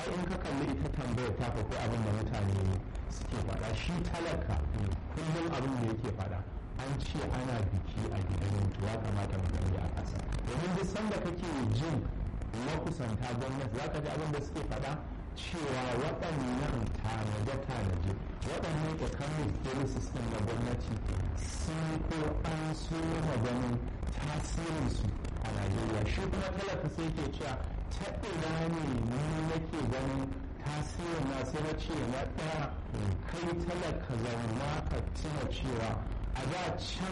ai in ka kalli ita tambayar ta ko abin da mutane suke faɗa shi talaka kullum abin da yake faɗa an ce ana biki a gidan mutu ya kamata mu gani a ƙasa domin duk sanda kake jin makusanta gwamnati za ka ji abin da suke faɗa cewa waɗannan tanaje-tanaje waɗannan economic policies ɗin na gwamnati sun ko an so maganin tasirinsu a najeriya shi kuma talaka sai ke cewa ta ina ne ni nake ganin tasirin na sai na ce na ɗaya kai talaka zauna ka tuna cewa a da can